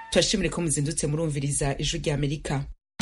turashimire ko muzindutse murumviriza ijwi rya amerika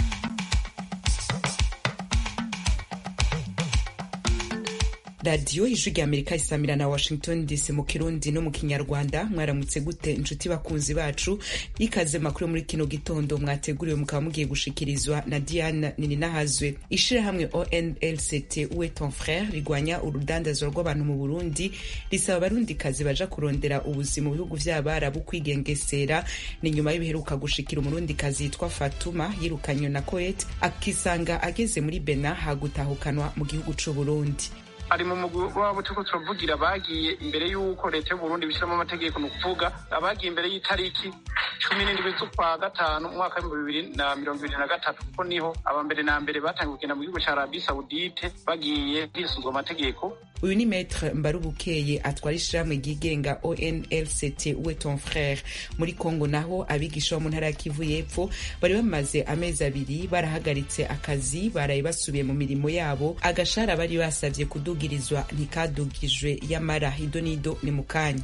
radiyo ijwi rya amerika isamira na washington dc mu kirundi no mu kinyarwanda mwaramutse gute inshuti bakunzi bacu ikaze makuru muri kino gitondo mwateguriwe mukaba mugiye gushikirizwa na diane nininahazwe ishirahamwe onlct uwe ton frere rigwanya urudandazwa rw'abantu mu burundi risaba abarundikazi baja kurondera ubuzima mu bihugu vy'abarabu kwigengesera ni nyuma y'ibiheruka gushikira umurundikazi yitwa fatuma yirukanywe na coet akisanga ageze muri bena hagutahukanwa mu gihugu c'uburundi ari mu mugwi wabo turiko turavugira bagiye imbere y'uko leta y'uburundi bishyiramo amategeko ni ukuvuga abagiye imbere y'itariki cumi n'indwi z'ukwa gatanu umwaka w'ibihumbi bibiri na mirongo ibiri na gatatu kuko niho aba mbere na mbere batangiye kugenda mu gihugu ca arabi sawudite bagiye hisunzwe amategeko uyu ni maître mbarubukeye atwara ishirahamwe ryigenga onlct uwe ton frere muri congo naho abigisha bo mu ntara ya kivu y'epfo bari bamaze amezi abiri barahagaritse akazi baraye basubiye mu mirimo yabo agashara bari basavye kudugirizwa ntikadugijwe yamara ido n'ido ni mu kanya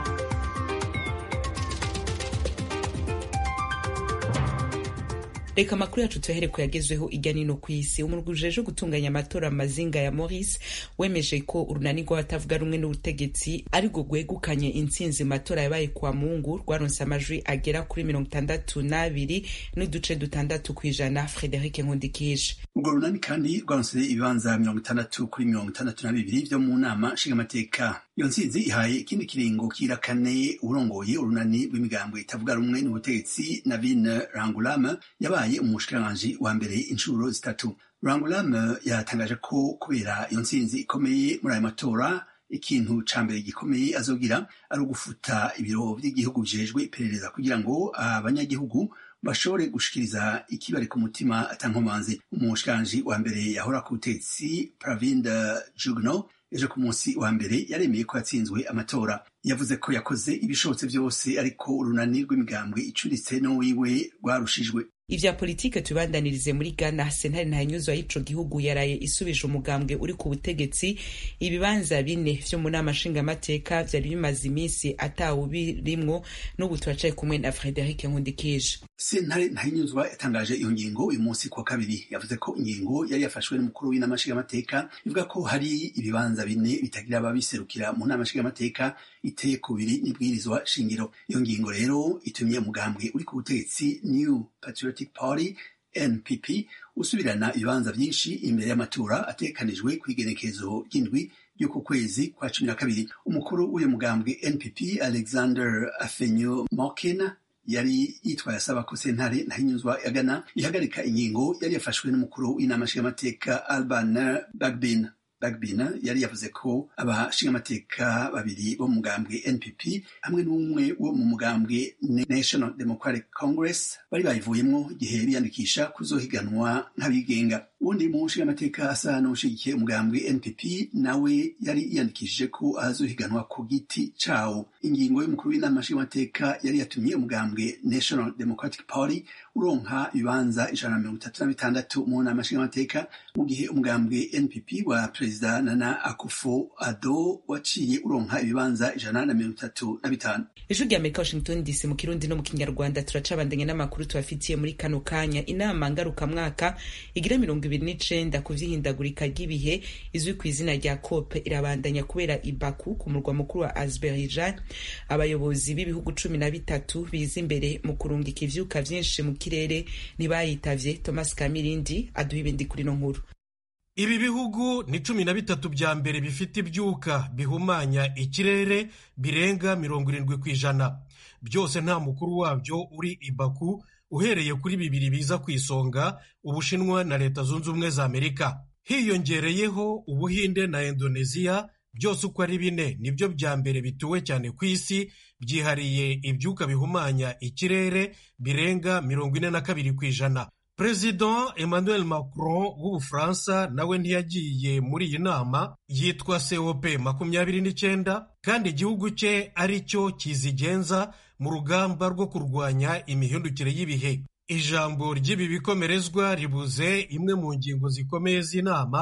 reka amakuru yacu tuyahere ku yagezweho irya nino ku isi umurwi ujejwe gutunganya amatora mazinga ya maurice wemeje ko urunani rw'abatavuga rumwe n'ubutegetsi arirwo rwegukanye intsinzi mu matora yabaye kwa mungu rwaronse amajwi agera kuri mirongo itandatu n'abiri n'uduce dutandatu ku ijana frederic nkundikije urwo runani kandi rwaronse ibibanza mirongo itandatu kuri mirongo itandatu na bibiri vyo mu nama nshingamateka iyo ntsinzi ihaye ikindi kiringo kirakane urongoye urunani rw'imigambwe itavuga rumwe n'ubutegetsi navine rangulame yabaye umushikiranganji wa mbere inshuro zitatu rangulame yatangaje ko kubera iyo ntsinzi ikomeye muri ayo matora ikintu ca mbere gikomeye azogira ari ugufuta ibiro vy'igihugu bijejwe iperereza kugira ngo abanyagihugu bashobore gushikiriza ikibari ku mutima atankomanzi umushikiranganji wa mbere yahora ku butegetsi pravinda jugno ejo ku munsi wa mbere yaremeye ko yatsinzwe amatora yavuze ko yakoze ibishobotse byose ariko urunani rw'imigambwe icuritse n'uwiwe rwarushijwe ivya politike tubandanirize muri ghana sentare ntanyuzwa y'ico gihugu yaraye isubije umugambwe uri ku butegetsi ibibanza bine vyo mu nama nshingamateka vyari bimaze iminsi atawubirimwo n'ubu turacaye kumwe na frederic nkundikije sentare ntanyuzwa yatangaje iyo ngingo uyu munsi kuwa kabiri yavuze ko ingingo yari yafashwe n'umukuru w'inama nshingamateka ivuga ko hari ibibanza bine bitagira ababiserukira mu nama nshingamateka iteye kubiri n'ibwirizwa shingiro iyo ngingo rero itumye umugambwe uri ku butegetsi new patriotic party npp usubirana ibibanza vyinshi imbere y'amatora atekanijwe kw'igenekezo ry'indwi y'uku kwezi kwa cumi na kabiri umukuru w'uyu mugambwe npp alexander afenyo mokin yari yitwaye asaba ko sentare ntahinyuzwa ya Ghana ihagarika ingingo yari yafashwe n'umukuru w'inama nshingamateka Alban Bagbin Bagbin yari yavuze ko abashingamateka babiri bo mu mugambwe NPP hamwe n'umwe wo mu mugambwe National Democratic Congress bari bayivuyemwo igihe biyandikisha kuzohiganwa nk'abigenga uwundi mu nshingamateka asa n'ushigikiye umugambwe NPP nawe yari yiyandikishije ko azohiganwa ku giti cawo ingingo y'umukuru w'inama nshingamateka yari yatumye umugambwe National Democratic Party uronka ibibanza ijana na mirongo itatu na bitandatu mu nama nshingamateka mu gihe umugambwe NPP wa perezida Nana Akufo Addo waciye uronka ibibanza ijana na mirongo itatu na bitanu ijwi rya amerika washington dc mu kirundi no mu kinyarwanda turacabandanye n'amakuru tubafitiye muri kano kanya inama ngarukamwaka igira mirongo ibiri n'icenda ku vy'ihindagurika ry'ibihe izwi ku izina rya cope irabandanya kubera ibaku ku murwa mukuru wa azerbaijan abayobozi b'ibihugu cumi na bitatu biza imbere mu kurungika ivyuka vyinshi mu kirere ntibayitavye thomas kamirindi aduha ibindi kuri no nkuru ibi bihugu ni cumi na bitatu bya mbere bifite ibyuka bihumanya ikirere birenga mirongo irindwi ku ijana byose nta mukuru wabyo uri i baku uhereye kuri bibiri biza ku isonga ubushinwa na leta zunze ubumwe za amerika hiyongereyeho ubuhinde na indoneziya byose uko ari bine nibyo bya mbere bituwe cyane ku isi byihariye ibyuka bihumanya ikirere birenga mirongo ine na kabiri ku ijana perezida emmanuel macron w'ubufaransa nawe ntiyagiye muri iyi nama yitwa cop makumyabiri n'icyenda kandi igihugu cye ari cyo kizigenza mu rugamba rwo kurwanya imihindukire y'ibihe ijambo ry'ibi bikomerezwa ribuze imwe mu ngingo zikomeye z'inama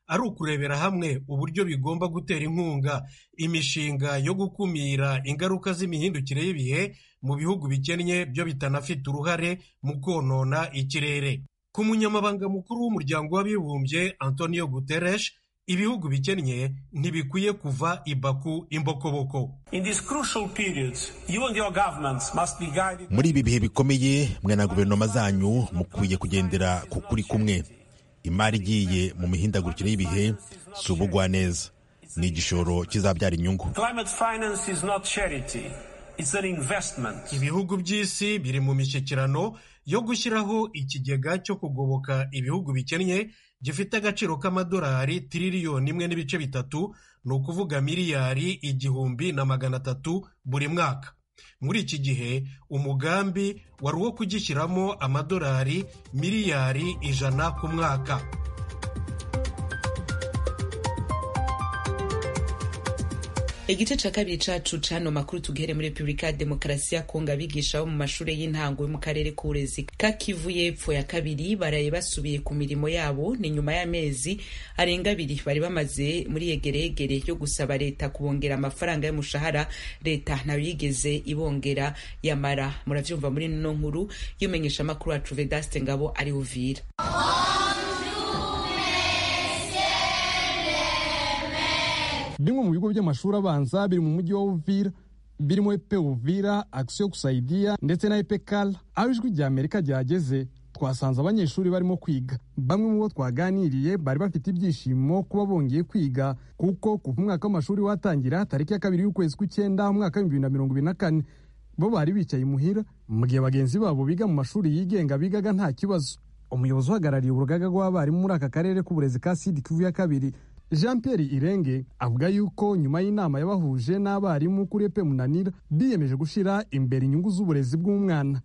ari ukurebera hamwe uburyo bigomba gutera inkunga imishinga yo gukumira ingaruka z'imihindukire y'ibihe mu bihugu bikennye byo bitanafite uruhare mu konona ikirere ku munyamabanga mukuru w'umuryango w'abibumbye antonio guterres ibihugu bikennye ntibikwiye kuva i baku imbokoboko muri ibi bihe bikomeye mwe na guverinoma zanyu mukwiye kugendera ku kuri kumwe imari igiye mu mihindagurikire y'ibihe si ubugwaneza ni igishoro kizabyara inyungu ibihugu by'isi biri mu mishyikirano yo gushyiraho ikigega cyo kugoboka ibihugu bikennye gifite agaciro k'amadolari tiririyoni imwe n'ibice bitatu ni ukuvuga miliyari igihumbi na magana atatu buri mwaka muri iki gihe umugambi wari uwo kugishyiramo amadolari miliyari ijana ku mwaka igice cya kabiri cacu cano makuru tugihere muri repubulika ya demokarasi ya kongo abigisha bo mu mashuri y'intango yo mu karere k'uburezi ka kivu y'epfo ya kabiri baraye basubiye ku mirimo yabo ni nyuma y'amezi arenga abiri bari bamaze muri yegeregere yo gusaba leta kubongera amafaranga y'umushahara leta nayo yigeze ibongera yamara muravyumva muri nino nkuru y'umenyesha amakuru wacu vedaste ngabo ari uvira bimwe mu bigo by'amashuri abanza biri mu mujyi wa uvira birimo epe uvira akisiyo kusaidia ndetse na epe kala aho ijwi rya amerika ryageze twasanze abanyeshuri barimo kwiga bamwe mu bo twaganiriye bari bafite ibyishimo kuba bongeye kwiga kuko kuva umwaka w'amashuri watangira tariki ya kabiri y'ukwezi kw'icyenda umwaka w'ibihumbi bibiri na mirongo ibiri na kane bo bari bicaye imuhira mu gihe bagenzi babo biga mu mashuri yigenga bigaga nta kibazo umuyobozi uhagarariye urugaga rw'abarimu muri aka karere k'uburezi ka sidi kivu ya kabiri jean pierre irenge avuga yuko nyuma y'inama yabahuje n'abarimu kuri epe munanira biyemeje gushyira imbere inyungu z'uburezi bw'umwana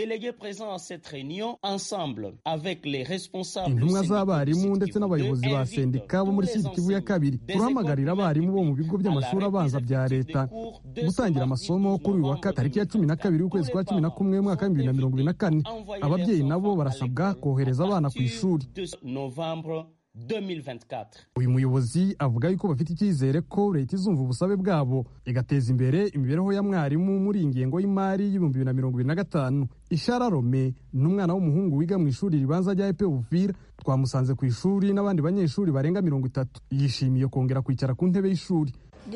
intumwa z'abarimu ndetse n'abayobozi ba sendika bo muri sidi kivu ya kabiri turahamagarira abarimu bo mu bigo by'amashuri abanza bya leta gutangira amasomo kuri uyu wa tariki ya cumi na kabiri y'ukwezi kwa cumi na kumwe umwaka w'ibihumbi bibiri na mirongo ibiri na kane ababyeyi nabo barasabwa kohereza abana ku ishuri 2024. uyu muyobozi avuga yuko bafite icyizere ko leta izumva ubusabe bwabo igateza imbere imibereho ya mwarimu muri iyi ngengo y'imari y'ibihumbi bibiri na mirongo ibiri na gatanu ishara rome ni umwana w'umuhungu wiga mu ishuri ribanza rya epe uvira twamusanze ku ishuri n'abandi banyeshuri barenga mirongo itatu yishimiye kongera kwicara ku ntebe y'ishuri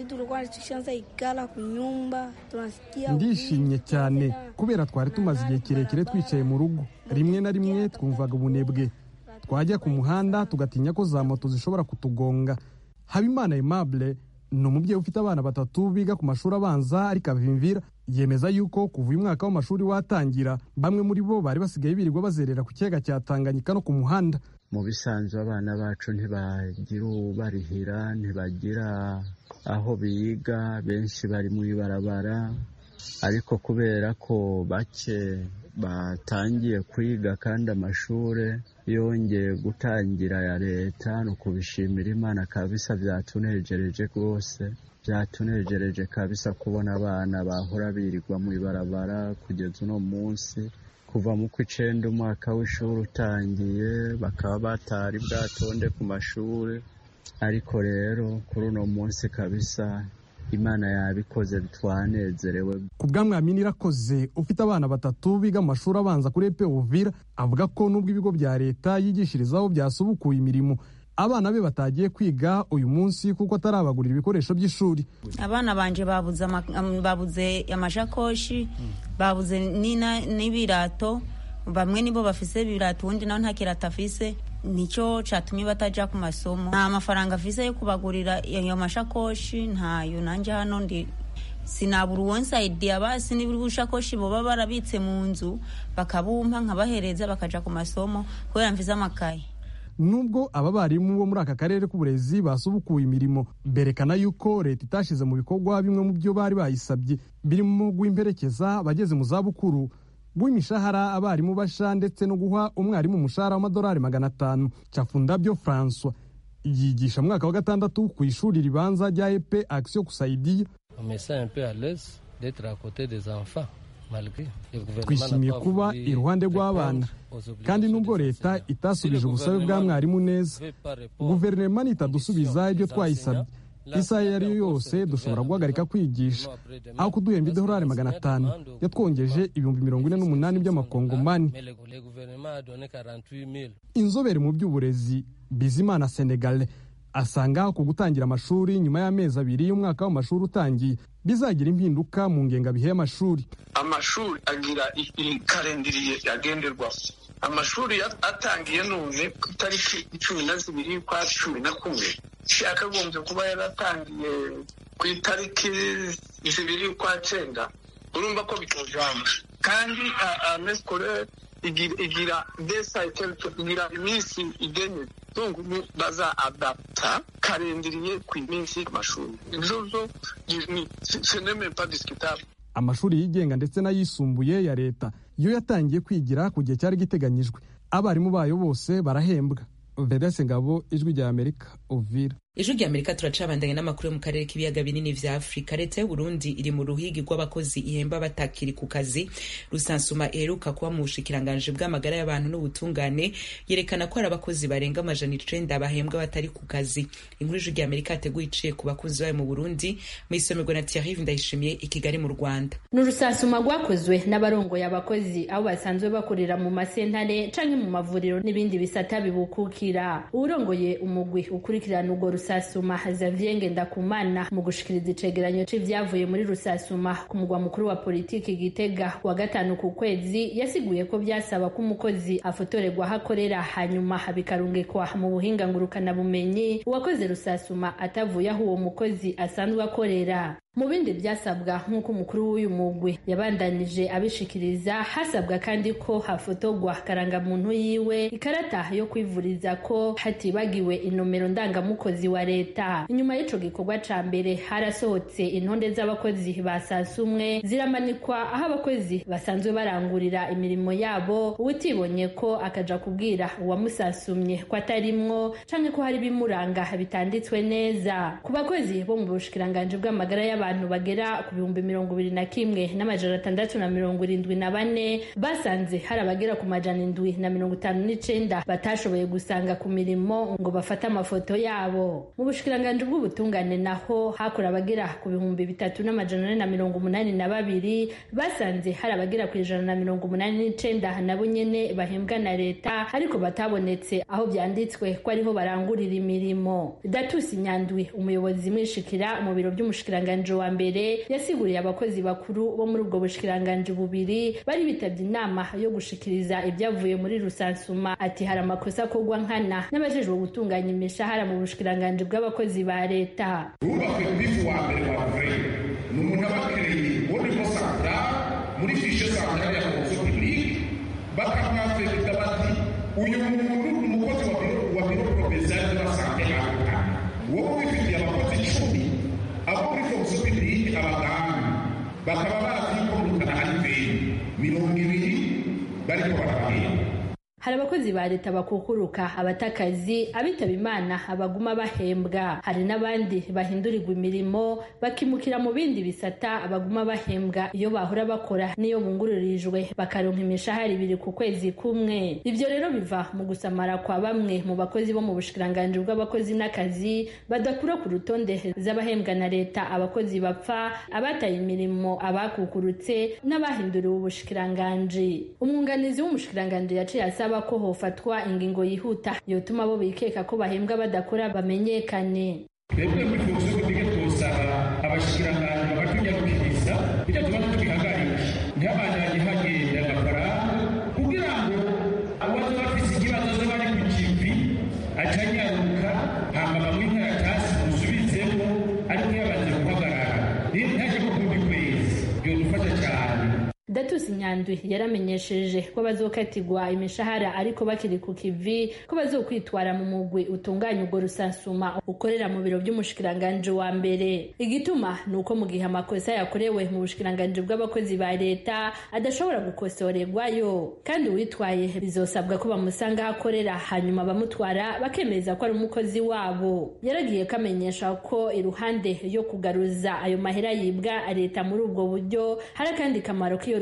ndishimye cyane kubera twari tumaze igihe kirekire twicaye mu rugo rimwe na rimwe twumvaga ubunebwe twajya ku muhanda tugatinya ko za moto zishobora kutugonga habimana aimable ni umubyeyi ufite abana batatu biga ku mashuri abanza ariko avimvira yemeza yuko kuva uyu mwaka w'amashuri watangira bamwe muri bo bari basigaye birirwa bazerera ku kiyaga cya tanganyika no ku muhanda mu bisanzwe abana bacu ntibagira ubarihira ntibagira aho biga benshi bari mu ibarabara ariko kubera ko bake batangiye kwiga kandi amashuri yongeye gutangira ya leta ni ukubishimira imana kabisa byatunejereje rwose byatunejereje kabisa kubona abana bahora birirwa mu ibarabara kugeza uno munsi kuva mu kw'icenda umwaka w'ishuri utangiye bakaba batari bwatonde ku mashuri ariko rero kuri uno munsi kabisa imana yabikoze twanezerewe ku bwamwamini irakoze ufite abana batatu biga mu mashuri abanza kuri epe uvira avuga ko nubwo ibigo bya leta yigishirizaho byasubukuye imirimo abana be batagiye kwiga uyu munsi kuko atarabagurira ibikoresho by'ishuri abana banje babuze babuze amashakoshi babuze n'ibirato bamwe nibo bafise ibirato ubundi nawe nta kirato afise nicyo cyatumye batajya ku masomo nta mafaranga afise yo kubagurira ayo mashakoshi ntayo nanjye hano ndi sinabura uwonsayidi basi niba ubushakoshi baba barabitse mu nzu bakabumpa nkabahereza bakajya ku masomo kubera mvize amakaye nubwo aba barimu bo muri aka karere k'uburezi basubukuye imirimo berekana yuko leta itashyize mu bikorwa bimwe mu byo bari bayisabye birimo guhimperekeza abageze mu zabukuru guha imishahara abarimu basha ndetse no guha umwarimu umushahara w'amadolari magana atanu cyafundabyo francois yigisha mu mwaka wa gatandatu ku ishuri ribanza rya epe akisiyo kusaidiya twishimiye kuba iruhande rw'abana kandi nubwo leta itasubije ubusabe bwa mwarimu neza guverinoma nitadusubiza ibyo twayisabye isaha iyo ari yo yose dushobora guhagarika kwigisha aho kuduhemba idolari magana atanu yatwongeje ibihumbi mirongo ine n'umunani by'amakongomani inzobere mu by'uburezi bizimana senegale asanga ku gutangira amashuri nyuma y'amezi abiri y'umwaka w'amashuri utangiye bizagira impinduka mu ngengabihe y'amashuri amashuri agira ikarendiriye yagenderwaho amashuri atangiye none ku itariki cumi na zibiri kwa cumi na kumwe yakagombye kuba yaratangiye ku itariki zibiri kwa cyenda urumva ko bitojama kandi amesikore igira desayite igira iminsi igenewe baza adapta karendiriye ku iminsi y'amashuri ibyo byo seneme pa disikitable amashuri yigenga ndetse n'ayisumbuye ya leta yo yatangiye kwigira ku gihe cyari giteganyijwe abarimu bayo bose barahembwa vedase ngabo ijwi rya amerika uvira ijwi rya amerika turacabandanya n'amakuru yo mu karere k'ibiyaga binini vya afurika leta y'uburundi iri mu ruhigi rw'abakozi ihemba batakiri ku kazi rusansuma iheruka kuba mu bushikiranganji bw'amagara y'abantu n'ubutungane yerekana ko hari abakozi barenga amajana icenda bahembwa batari ku kazi inkuru ijwi rya amerika yateguye iciye ku bakozi bayo mu burundi mu isomerwa na thierry ndayishimiye i kigali mu rwanda ni urusansuma rwakozwe n'abarongoye abakozi aho basanzwe bakorera mu masentare canke mu mavuriro n'ibindi bisata bibukukira uwurongoye umugwi ukurikirana urwo rusasuma Xavier Ngendakumana mu gushikiriza icegeranyo c'ivyavuye muri rusasuma ku mugwa mukuru wa politiki Gitega wa gatanu ku kwezi yasiguye ko vyasaba ko umukozi afotorerwa aho akorera hanyuma bikarungikwa mu buhinga ngurukana bumenyi uwakoze rusasuma atavuye aho uwo mukozi asanzwe akorera mu bindi byasabwa nk'uko umukuru w'uyu mugwi yabandanije abishikiriza hasabwa kandi ko hafotorwa karangamuntu yiwe ikarata yo kwivuriza ko hatibagiwe inomero ndangamukozi wa leta inyuma y'ico gikorwa ca mbere harasohotse intonde z'abakozi ba sasumwe ziramanikwa aho abakozi basanzwe barangurira imirimo yabo uwutibonye ko akaja kubwira uwamusasumye ko atarimwo canke ko hari ibimuranga bitanditswe neza ku bakozi bo mu bushikiranganji bw'amagara y'abantu abantu bagera ku bihumbi mirongo ibiri na kimwe n'amajana atandatu na mirongo irindwi na bane basanze hari abagera ku majana indwi na mirongo itanu n'icenda batashoboye gusanga ku mirimo ngo bafate amafoto yabo mu bushikiranganji bw'ubutungane naho hakora abagera ku bihumbi bitatu n'amajana ane na mirongo umunani na babiri basanze hari abagera ku ijana na mirongo umunani n'icenda nabo nyene bahembwa na leta ariko batabonetse aho vyanditswe ko ariho barangurira imirimo datusi nyandwi umuyobozi mwishikira mu biro vy'umushikiranganji wa mbere yasiguriye abakozi bakuru bo muri ubwo bushikiranganji bubiri bari bitabye inama yo gushikiriza ibyavuye muri rusansuma ati hari amakosa akorwa nkana n'abajejwe gutunganya imishahara mu bushikiranganji bw'abakozi ba leta wubakwe bifu wa mbere wa vure ni umuntu aba akereye wonimo santara muri fishe santara ya fonction publique bakamwafekita bati uyu muntu ni umukozi wa biro wa biro provincial de la sante africa wowe wifitiye abakozi icumi abo muri fonction publique abaganga bakaba bazi ko murukana hari veni mirongo ibiri bariko barabahemba hari abakozi ba leta bakukuruka abatakazi abitaba imana abaguma bahembwa hari n'abandi bahindurirwa imirimo bakimukira mu bindi bisata baguma bahembwa iyo bahora bakora n'iyo bungururijwe bakaronka imishahara ibiri ku kwezi kumwe ibyo rero biva mu gusamara kwa bamwe mu bakozi bo mu bushikiranganji bw'abakozi n'akazi badakura ku rutonde z'abahembwa na leta abakozi bapfa abataye imirimo abakukurutse n'abahinduriwe ubushikiranganji umwunganizi w'umushikiranganji yaciye asaba ko hofatwa ingingo yihuta yotuma abo bikeka ko bahembwa badakora bamenyekane twebwe muri fonction publique twosaba abashikiranganji bakatunyarukiriza icyo tuba tubihagarisha ntihabandanye hagenda amafaranga kugira ngo abaza bafise ikibazo zo bari ku kivi acanyaruka hama bamwe inkaratasi musubizemo ariko yabanze guhagarara niyo ntaje ko kundi kwezi byodufasha cyane datusi nyandwi yaramenyesheje ko bazokatirwa imishahara ariko bakiri ku kivi ko bazokwitwara mu mugwi utunganya urwo rusansuma ukorera mu biro by'umushikiranganji wa mbere igituma ni uko mu gihe amakosa yakorewe mu bushikiranganji bw'abakozi ba leta adashobora gukosorerwayo kandi uwitwaye bizosabwa ko bamusanga aho akorera hanyuma bamutwara bakemeza ko ari umukozi wabo yaragiye kamenyesha ko iruhande yo kugaruza ayo mahera yibwa leta muri ubwo buryo hari akandi kamaro k'iyo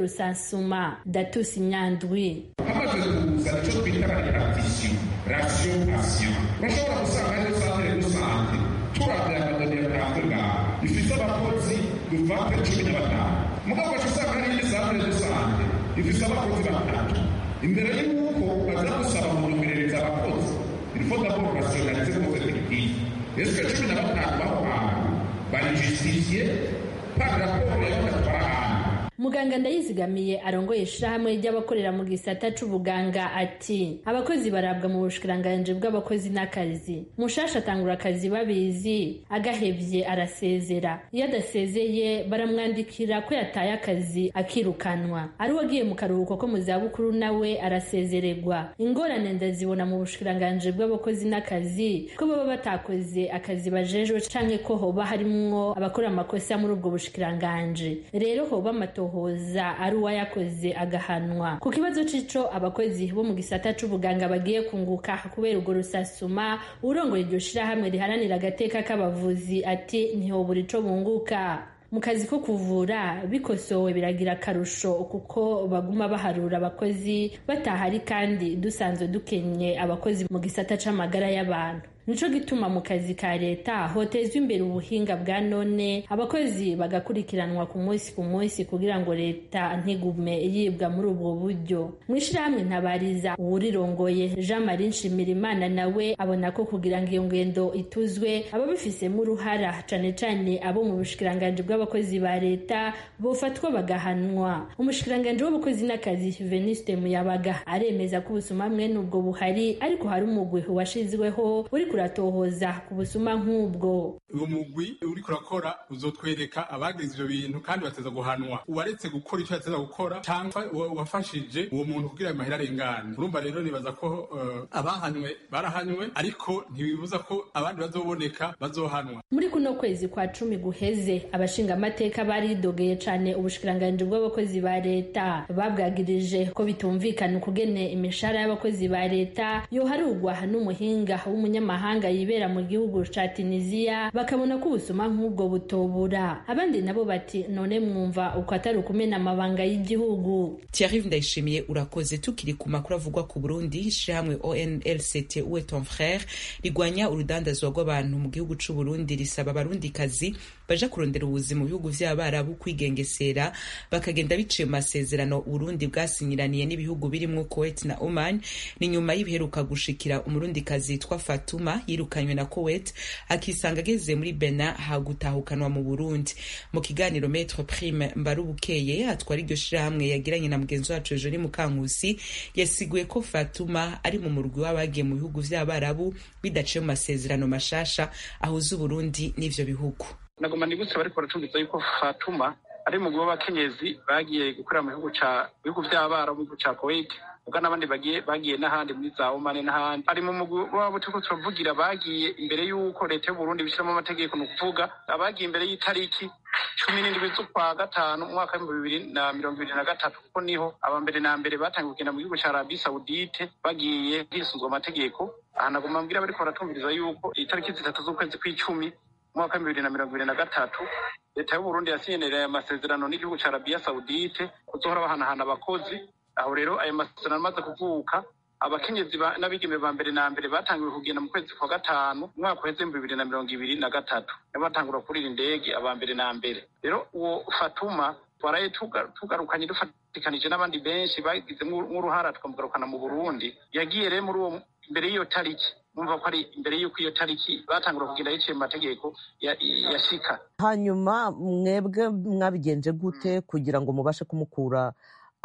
rusansuma datusi nyandwi hamaze kuza icyo twita repartition ration action urashobora gusanga ariyo santere rusange turabya amadoni yatanzwe ngaha ifite abakozi duvante cumi na batanu mugabo ugaca usanga hari indi santere rusange ifite abakozi batatu imbere y'uko baza gusaba mu nyomerereza abakozi ilfo d'abord rationalize kose effectif ese cumi na batanu b'aho hantu bari justifiye par rapport y'abatwara ahantu muganga ndayizigamiye arongoye ishirahamwe ry'abakorera mu gisata c'ubuganga ati abakozi barabwa mu bushikiranganji bw'abakozi n'akazi mushasha atangura akazi babizi agahevye arasezera iyo adasezeye baramwandikira ko yataye akazi akirukanwa ari uwagiye mu karuhuko ko mu zabukuru nawe arasezererwa ingorane ndazibona mu bushikiranganji bw'abakozi n'akazi ko baba batakoze akazi bajejwe canke ko hoba harimwo abakora amakosa muri ubwo bushikiranganji rero hoba amatoho hoza ari uwayakoze agahanwa ku kibazo c'ico abakozi bo mu gisata c'ubuganga bagiye kunguka kubera urwo rusasuma urongoye iryo shirahamwe riharanira agateka k'abavuzi ati ntihobura ico bunguka mu kazi ko kuvura bikosowe biragira akarusho kuko baguma baharura abakozi batahari kandi dusanzwe dukenye abakozi mu gisata c'amagara y'abantu nico gituma mu kazi ka leta hotezwa imbere ubuhinga bwa none abakozi bagakurikiranwa ku munsi ku munsi kugira ngo leta ntigume yibwa muri ubwo buryo mu ishirahamwe ntabariza uwurirongoye jean marie nshimirimana nawe abona ko kugira ngo iyo ngendo ituzwe ababifisemo uruhara cane cane abo mu bushikiranganji bw'abakozi ba leta bofatwa bagahanwa umushikiranganji w'abakozi n'akazi veniste muyabaga aremeza ko ubusuma mwene ubwo buhari ariko hari umugwi washizweho uri kuratohoza ku busuma nk'ubwo uwo mugwi uriko urakora uzotwereka abagize ivyo bintu kandi bateza guhanwa uwaretse gukora ico yateza gukora cyangwa uwafashije uwo muntu kugira ayo mahera arengane urumva rero nibaza ko uh, abahanywe barahanywe ariko ntibibuza ko abandi bazoboneka bazohanwa muri kuno kwezi kwa cumi guheze abashingamateka baridogeye cane ubushikiranganji bw'abakozi ba leta babwagirije ko bitumvikana ukugene imishahara y'abakozi ba leta yoharugwa n'umuhinga w'umunyamahanga yibera mu gihugu ca tunisiya bakabona ko ubusuma nk'ubwo butobura abandi nabo bati none mwumva uko atari ukumena amabanga y'igihugu Thierry Ndayishimiye urakoze tukiri ku makuru avugwa ku Burundi ishirahamwe ONLCT uwe ton frère rigwanya urudandazwa rw'abantu mu gihugu c'u Burundi risaba abarundikazi baja kurondera ubuzima mu bihugu vy'abarabu kwigengesera bakagenda biciye mu masezerano Burundi bwasinyiraniye n'ibihugu birimwo Kuwait na Oman ni nyuma y'ibiheruka gushikira umurundikazi yitwa Fatuma yirukanywe na Kuwait akisanga ageze muri Benin hagutahukanwa mu Burundi mu kiganiro Maître Prime Mbarubukeye atwara iryo shirahamwe yagiranye na mugenzi wacu Joli Mukankusi yasiguye ko Fatuma ari mu murwi w'abagiye mu bihugu vy'abarabu bidaciye mu masezerano mashasha ahuza Uburundi n'ivyo bihugu nagomba nibutse bariko baracumbiza yuko Fatuma ari mu w'abakenyezi bagiye gukorera mu bihugu ca bihugu vy'abarabu mu gihugu ca Kuwait ubwo n'abandi bagiye bagiye n'ahandi muri za Oman n'ahandi ari mu mugwi wabo turiko turavugira bagiye imbere y'uko leta y'u Burundi bishyiramo amategeko ni ukuvuga abagiye imbere y'itariki cumi n'indwi z'ukwa gatanu umwaka w'ibihumbi bibiri na mirongo ibiri na gatatu kuko niho aba mbere na mbere batangiye kugenda mu gihugu ca Arabi Saudite bagiye hisunzwe amategeko aha nagomba mbwira bariko baratumviriza yuko itariki zitatu z'ukwezi kw'icumi umwaka w'ibihumbi bibiri na mirongo ibiri na gatatu leta y'u Burundi yasinyenera amasezerano n'igihugu ca Arabiya Saudite kuzohora bahanahana abakozi aho rero ayo masezerano amaze kuvuka abakenyezi n'abigeme ba mbere na mbere batangiwe kugenda mu kwezi kwa gatanu umwaka uheze ibihumbi bibiri na mirongo ibiri na gatatu nibo batangura kurira indege aba mbere na mbere rero uwo fatuma twaraye tugarukanye dufatikanije n'abandi benshi bagize nk'uruhara tukamugarukana mu burundi yagiye rero muri uwo imbere y'iyo tariki numva ko ari imbere y'uko iyo tariki batangura kugenda yiciye mu mategeko yashika hanyuma mwebwe mwabigenje gute kugira ngo mubashe kumukura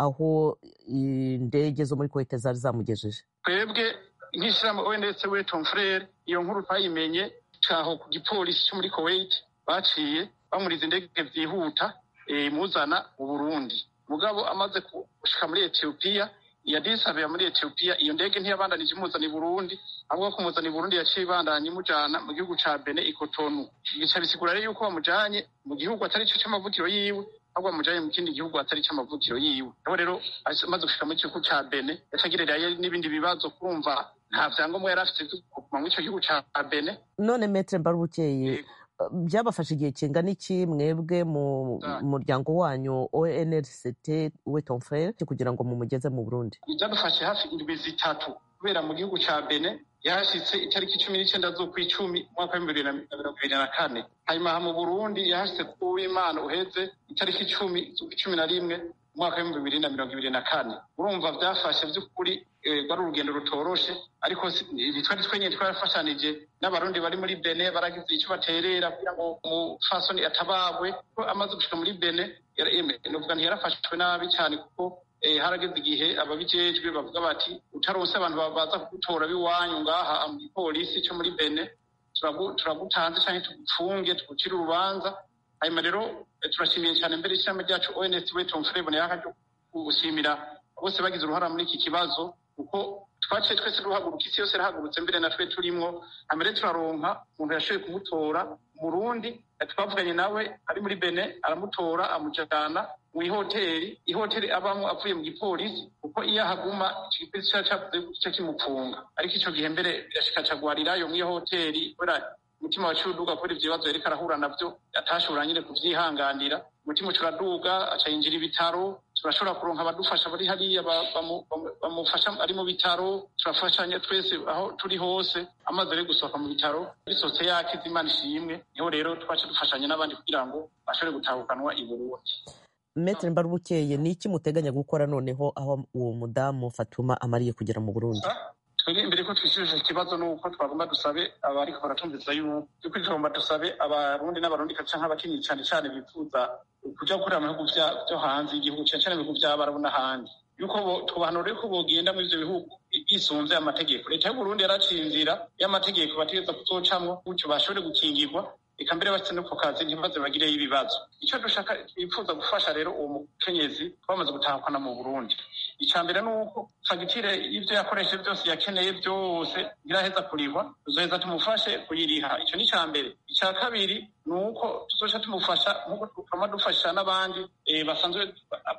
aho indege zo muri kuwait zari zamugejeje twebwe nk'ishyirahamwe ONS we Tom Frere iyo nkuru twayimenye caho ku gipolisi cyo muri Kuwait baciye bamuriza indege vyihuta imuzana mu Burundi mugabo amaze gushika muri Ethiopia yadisabira muri Ethiopia iyo ndege ntiyabandanije imuzana i Burundi ahubwo kumuzana i Burundi yaciye ibandanya imujana mu gihugu ca Benin i Cotonou bica bisigura rero yuko bamujanye mu gihugu atari cyo c'amavukiro yiwe ahubwo bamujanye mu kindi gihugu atari c'amavukiro yiwe aho rero amaze gushika mu gihugu ca Benin yacagirirayo n'ibindi bibazo kumva nta vyangombwa yari afite kuguma muri ico gihugu ca Benin none metre mbarubukeye byabafashe igihe kingana iki mwebwe mu muryango wanyu onrct we ton frere kugira ngo mumugeze mu burundi byadufashe hafi indwi zitatu kubera mu gihugu cya bene yahashyitse itariki cumi n'icyenda z'ukw'icumi umwaka w'ibihumbi bibiri na mirongo ibiri na kane hanyuma mu burundi yahashyitse ku w'imana uheze itariki icumi z'ukw'icumi na rimwe umwaka w'ibihumbi bibiri na mirongo ibiri na kane urumva byafashe by'ukuri rwari urugendo rutoroshe ariko twari twenyine twarafashanije n'abarundi bari muri bene baragize icyo baterera kugira ngo umufasoni atabagwe ko amaze gushika muri bene nuvuga ntiyarafashwe nabi cyane kuko harageze igihe ababijejwe bavuga bati utaronse abantu baza kugutora b'iwanyu ngaha mu gipolisi cyo muri bene turagutanze cyangwa tugupfunge tugucire urubanza hanyuma rero turashimiye cyane mbere y'ishyamba ryacu ons weton frebone yakaje gushimira bose bagize uruhara muri iki kibazo kuko twaciye twese duhaguruka isi yose irahagurutse mbere na twe turimo hanyuma turaronka umuntu yashoboye kumutora umurundi twavuganye nawe ari muri bene aramutora amujyana mu ihoteli ihoteli abamo avuye mu gipolisi kuko iyo ahaguma icyo gipolisi kiba cyavuze gice kimupfunga ariko icyo gihe mbere yashikacagwarirayo mu iyo hoteli kubera umutima waciye uduga kubera ibyo bibazo yariko arahura navyo atashobora nyine kuvyihanganira umutima uca uraduga aca yinjira ibitaro turashobora kuronka abadufasha bari hariya bamufasha ari mu bitaro turafashanya twese aho turi hose amaze ari gusohoka mu bitaro bisohotse yakize imana ishimwe niho rero twaca dufashanya n'abandi kugira ngo bashobore gutahukanwa i burundi metere mbarubukeye ni iki muteganya gukora noneho aho uwo mudamu fatuma amariye kugera mu burundi twebwe imbere ko twishyurije ikibazo ni uko twagomba dusabe abariko baratumviza yuko yuko tugomba dusabe abarundi n'abarundi canke abakenyezi cane cane bifuza kuja gukorera mu bihugu vyo hanze y'igihugu cane cane mu bihugu vy'abarabu n'ahandi yuko twobahanura yuko bogenda muri ivyo bihugu bisunze amategeko leta y'uburundi yaraciye inzira y'amategeko bategereza kuzocamwo gutyo bashobore gukingirwa reka mbere bashyize no ku kazi ntibaze bagireyo ibibazo icyo dushaka twifuza gufasha rero uwo mukenyezi twamaze gutahukana mu burundi icya mbere ni uko fagitire y'ibyo yakoresheje byose yakeneye byose iraheza kurihwa tuzoheza tumufashe kuyiriha icyo ni icya mbere icya kabiri ni uko tuzoca tumufasha nk'uko twama dufasha n'abandi basanzwe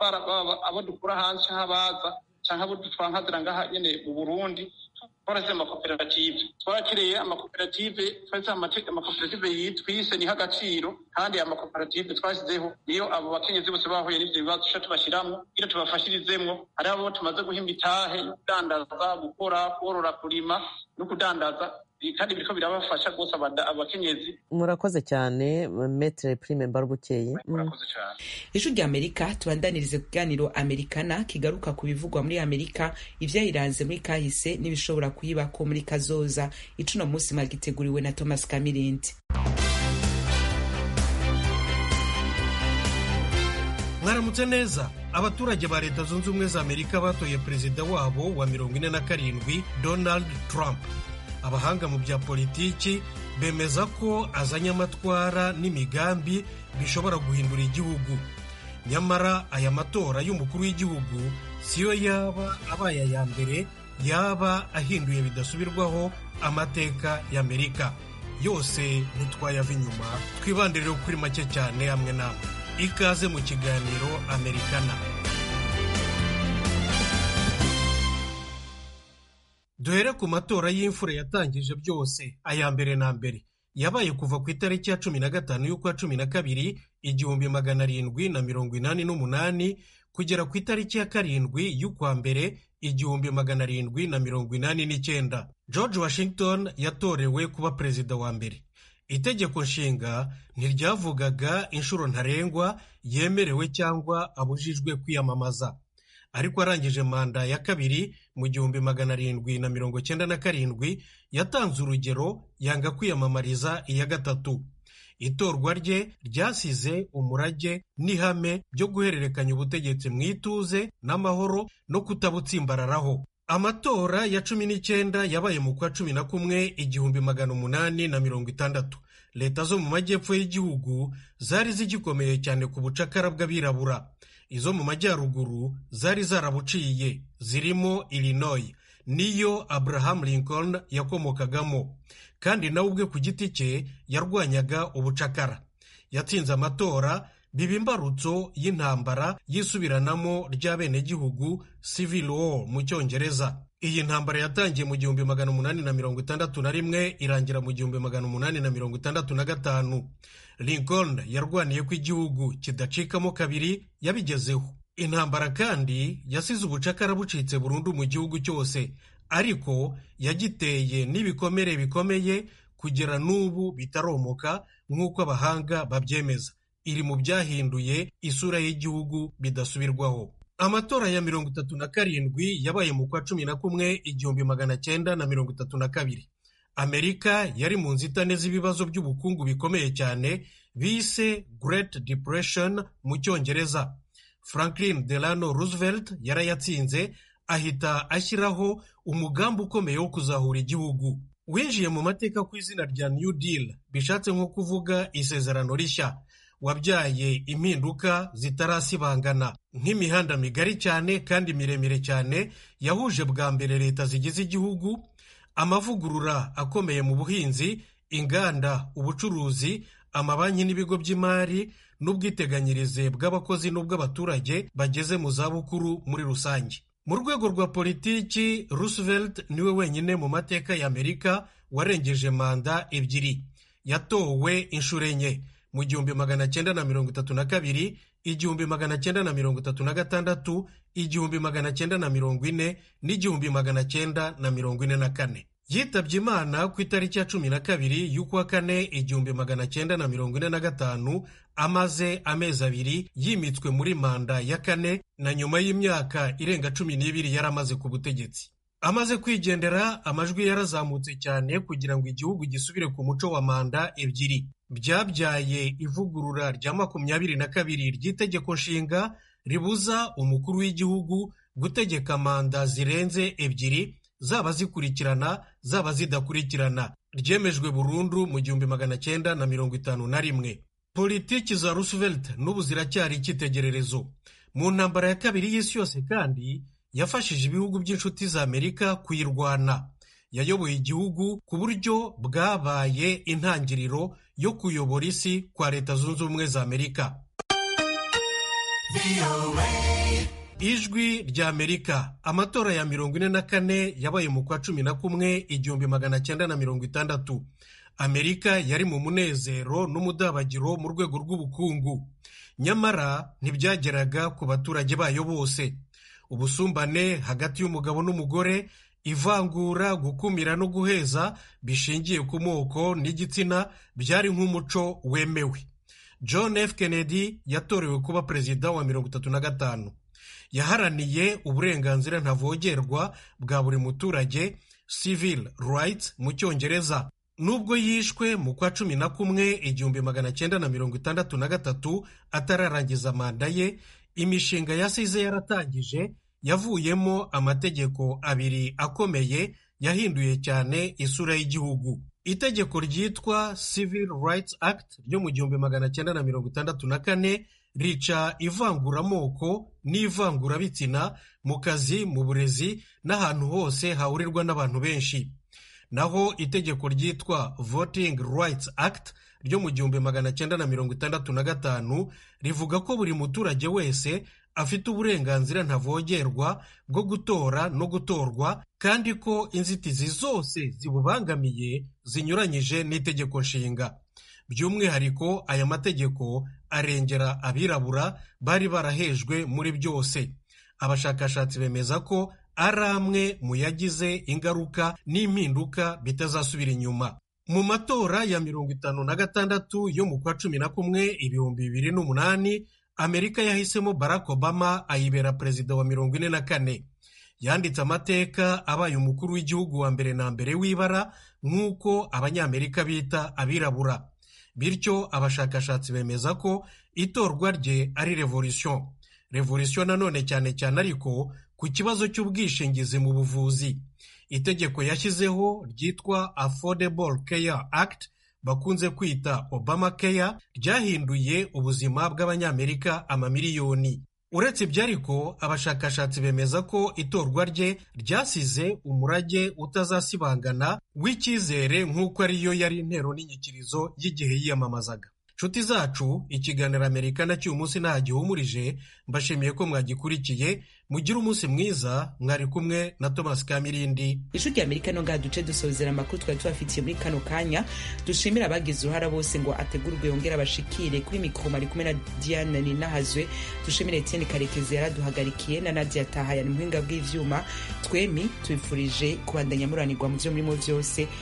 abo dukura hanze cyangwa abaza cyangwa abo twankazira ngaha nyine mu burundi twaraze amakoperative twarakiriye amakoperative twashyize amakoperative twise niho agaciro kandi amakoperative twashyizeho niyo abo bakenyezi bose bahuye n'ibyo bibazo tuca tubashyiramo kugira tubafashirizemwo hariho abo tumaze guhimba itahe yo kudandaza gukora korora kurima no kudandaza kandi biriko birabafasha rwose abakenyezi murakoze cyane metere prime mbarubukeye murakoze cyane ijwi rya amerika tubandanirize kuganiro amerikana kigaruka ku bivugwa muri amerika ivyayiranze muri kahise n'ibishobora kuyibako muri kazoza icuno munsi mwagiteguriwe na thomas kamirindi mwaramutse neza abaturage ba leta zunze ubumwe za amerika batoye perezida wabo wa mirongo ine na karindwi donald trump abahanga mu bya politiki bemeza ko azanye amatwara n'imigambi bishobora guhindura igihugu nyamara aya matora y'umukuru w'igihugu siyo yaba abaye aya mbere yaba ahinduye bidasubirwaho amateka y'amerika yose ntitwayava inyuma twibande rero kuri make cyane hamwe namwe ikaze mu kiganiro amerikana duhere ku matora y'imfura yatangije byose aya mbere na mbere yabaye kuva ku itariki ya cumi na gatanu y'ukwa cumi na kabiri igihumbi magana arindwi na mirongo inani n'umunani kugera ku itariki ya karindwi y'ukwa mbere igihumbi magana arindwi na mirongo inani n'icyenda george washington yatorewe kuba perezida wa mbere itegeko nshinga ntiryavugaga inshuro ntarengwa yemerewe cyangwa abujijwe kwiyamamaza ariko arangije manda ya kabiri mu gihumbi magana arindwi na mirongo cyenda na karindwi yatanze urugero yanga kwiyamamariza iya gatatu itorwa rye ryasize umurage n'ihame byo guhererekanya ubutegetsi mu ituze n'amahoro no kutabutsimbararaho amatora ya cumi n'icyenda yabaye mu kwa cumi na kumwe igihumbi magana umunani na mirongo itandatu leta zo mu majyepfo y'igihugu zari zigikomeye cyane ku bucakara bw'abirabura izo mu majyaruguru zari zarabuciye zirimo illinois niyo abraham lincoln yakomokagamo kandi nawe ubwe ku giti cye yarwanyaga ubucakara yatsinze amatora biba imbarutso y'intambara y'isubiranamo ry'abenegihugu civil war mu cyongereza iyi ntambara yatangiye mu gihumbi magana umunani na mirongo itandatu na rimwe irangira mu gihumbi magana umunani na mirongo itandatu na gatanu lincoln yarwaniye ko igihugu kidacikamo kabiri yabigezeho intambara kandi yasize ubucakara bucitse burundu mu gihugu cyose ariko yagiteye n'ibikomere bikomeye kugera n'ubu bitaromoka nk'uko abahanga babyemeza iri mu byahinduye isura y'igihugu bidasubirwaho amatora ya mirongo itatu na karindwi yabaye mu kwa cumi na kumwe igihumbi magana cyenda na mirongo itatu na kabiri amerika yari mu nzitane z'ibibazo by'ubukungu bikomeye cyane bise Great Depression mu cyongereza franklin delano roosevelt yarayatsinze ahita ashyiraho umugambi ukomeye wo kuzahura igihugu winjiye mu mateka ku izina rya new deal bishatse nko kuvuga isezerano rishya wabyaye impinduka zitarasibangana nk'imihanda migari cyane kandi miremire cyane yahuje bwa mbere leta zigize igihugu amavugurura akomeye mu buhinzi inganda ubucuruzi amabanki n'ibigo by'imari n'ubwiteganyirize bw'abakozi n'ubw'abaturage bageze mu zabukuru muri rusange mu rwego rwa politiki roosevelt niwe wenyine mu mateka y'amerika warengeje manda ebyiri yatowe inshuro enye mu gihumbi magana cyenda na mirongo itatu na kabiri igihumbi magana cyenda na mirongo itatu na gatandatu igihumbi magana cyenda na mirongo ine n'igihumbi magana cyenda na mirongo ine na kane yitabye imana ku itariki ya cumi na kabiri y'ukwa kane igihumbi magana cyenda na mirongo ine na gatanu amaze amezi abiri yimitswe muri manda ya kane na nyuma y'imyaka irenga cumi n'ibiri yari amaze ku butegetsi amaze kwigendera amajwi yarazamutse cyane kugira ngo igihugu gisubire ku muco wa manda ebyiri byabyaye ivugurura rya makumyabiri na kabiri ry'itegeko nshinga ribuza umukuru w'igihugu gutegeka manda zirenze ebyiri zaba zikurikirana zaba zidakurikirana ryemejwe burundu mu gihumbi magana cyenda na mirongo itanu na rimwe politiki za roosevelt n'ubu ziracyari icyitegererezo mu ntambara ya kabiri y'isi yose kandi yafashije ibihugu by'inshuti za amerika kuyirwana yayoboye igihugu ku buryo bwabaye intangiriro yo kuyobora isi kwa leta zunze ubumwe za amerika ijwi rya amerika amatora ya mirongo ine na kane yabaye mu kwa cumi na kumwe igihumbi magana cyenda na mirongo itandatu amerika yari mu munezero n'umudabagiro mu rwego rw'ubukungu nyamara ntibyageraga ku baturage bayo bose ubusumbane hagati y'umugabo n'umugore ivangura gukumira no guheza bishingiye ku moko n'igitsina byari nk'umuco wemewe john f kennedy yatorewe kuba perezida wa mirongo itatu na gatanu yaharaniye uburenganzira ntavogerwa bwa buri muturage civil rights mu cyongereza nubwo yishwe mu kwa cumi na kumwe igihumbi magana cyenda na mirongo itandatu na gatatu atararangiza manda ye imishinga yasize yaratangije yavuyemo amategeko abiri akomeye yahinduye cyane isura y'igihugu itegeko ryitwa civil rights act ryo mu gihumbi magana cyenda na mirongo itandatu na kane rica ivanguramoko n'ivangurabitsina mu kazi mu burezi n'ahantu hose hahurirwa n'abantu benshi naho itegeko ryitwa voting rights act ryo mu gihumbi magana cyenda na mirongo itandatu na gatanu rivuga ko buri muturage wese afite uburenganzira ntavogerwa bwo gutora no gutorwa kandi ko inzitizi zose zibubangamiye zinyuranyije n'itegeko nshinga by'umwihariko aya mategeko arengera abirabura bari barahejwe muri byose abashakashatsi bemeza ko ari amwe mu yagize ingaruka n'impinduka bitazasubira inyuma mu matora ya mirongo itanu na gatandatu yo mu kwa cumi na kumwe ibihumbi bibiri n'umunani amerika yahisemo barack obama ayibera perezida wa mirongo ine na kane yanditse amateka abaye umukuru w'igihugu wa mbere na mbere w'ibara nk'uko abanyamerika bita abirabura bityo abashakashatsi bemeza ko itorwa rye ari revolution revolution nanone cyane cyane ariko ku kibazo cy'ubwishingizi mu buvuzi itegeko yashyizeho ryitwa affordable care act bakunze kwita obama care ryahinduye ubuzima bw'abanyamerika amamiliyoni uretse ibyo ariko abashakashatsi bemeza ko itorwa rye ryasize umurage utazasibangana w'icyizere nk'uko ariyo yari intero n'inyikirizo y'igihe yiyamamazaga nshuti zacu ikiganiro amerika nacyo uyu munsi nta gihumurije mbashimiye ko mwagikurikiye mugire umunsi mwiza mwari kumwe na thomas kamirindi ijwi rya amerika no ngaha duce dusozera amakuru twari tubafitiye muri kano kanya dushimira abagize uruhara bose ngo ategurwe yongere abashikire kuri mikoro ari kumwe na diane ninahazwe dushimire etienne karekezi yaraduhagarikiye na nadia tahaya ni muhinga bw'ivyuma twemi tubifurije kubandanya muranirwa mu vyo murimo vyose